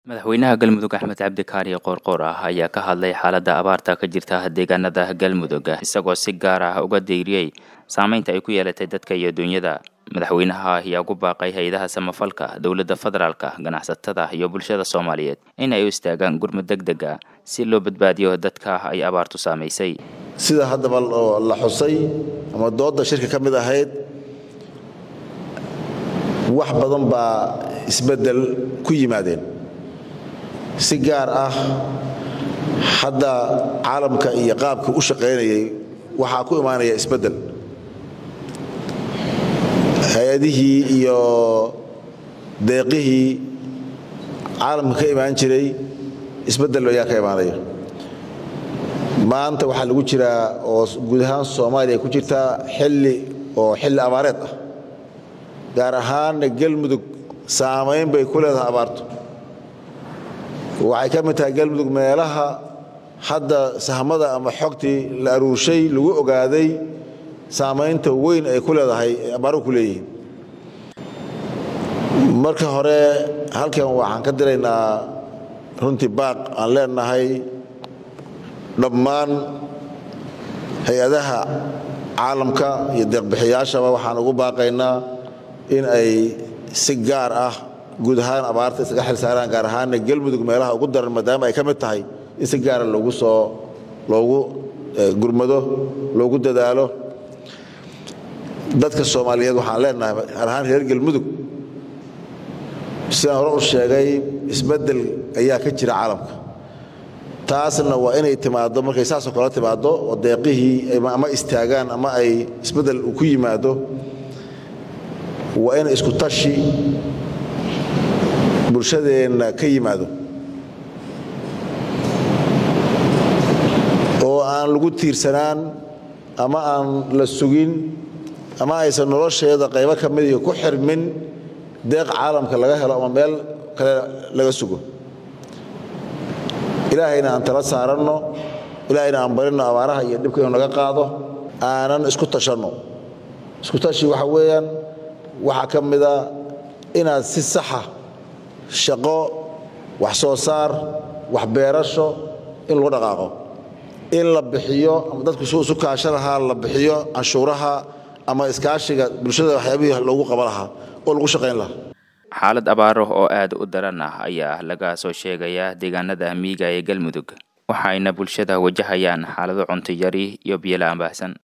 madaxweynaha galmudug axmed cabdi kaariye qoorqoor ah ayaa ka hadlay xaaladda abaarta ka jirta deegaanada galmudug isagoo si gaar ah uga deyriyey saameynta ay ku yeelatay dadka iyo duunyada madaxweynaha ayaa ugu baaqay hay-adaha samafalka dowladda federaalka ganacsatada iyo bulshada soomaaliyeed in ay u istaagaan gurmud deg deg a si loo badbaadiyo dadka ay abaartu saamaysay sida haddaba la xusay ama doodda shirka ka mid ahayd wax badan baa isbeddel ku yimaadeen si gaar ah hadda caalamka iyo qaabkii u shaqaynayay waxaa ku imaanaya isbeddel hay-adihii iyo deeqihii caalamka ka imaan jiray isbeddel ayaa ka imaanaya maanta waxaa lagu jiraa oo guud ahaan soomaaliya ku jirtaa xilli oo xilli abaareed ah gaar ahaanna galmudug saamayn bay ku leedahay abaartu waxay ka mid tahay galmudug meelaha hadda sahmada ama xogtii la aruurshay lagu ogaaday saamaynta weyn ay ku leedahay abaaruhu ku leeyihiin marka hore halkan waxaan ka diraynaa runtii baaq aan leenahay dhammaan hay-adaha caalamka iyo deeqbixiyaashaba waxaan ugu baaqaynaa in ay si gaar ah guud ahaan abaarta isaga xil saaraan gaar ahaanna galmudug meelaha ugu daran maadaama ay ka mid tahay in si gaara loogu soo loogu gurmado loogu dadaalo dadka soomaaliyeed waxaan leenahay gaar ahaan reer galmudug sidaan hore u sheegay isbeddel ayaa ka jira caalamka taasna waa inay timaaddo markay saasoo kale timaaddo oo deeqihii ama istaagaan ama ay isbeddel ku yimaado waa in isku tashi bulshadeenna ka yimaado oo aan lagu tiirsanaan ama aan la sugin ama aysan nolosheeda qaybo ka midihi ku xirmin deeq caalamka laga helo ama meel kale laga sugo ilaahayna aan tala saaranno ilaahayna aan barinno abaaraha iyo dhibka inuu naga qaado aanan isku tashanno isku tashi waxa weeyaan waxaa ka mida inaad si saxa shaqo wax soo saar wax beerasho in lagu dhaqaaqo in la bixiyo ama dadku suu isu kaasho lahaa la bixiyo canshuuraha ama iskaashiga bulshada waxyaabihii loogu qaba lahaa oo lagu shaqayn lahaa xaalad abaaro oo aad u daran ah ayaa laga soo sheegayaa deegaanada miyiga ee galmudug waxayna bulshada wajahayaan xaalado cunto yari iyo biyo la-aan baahsan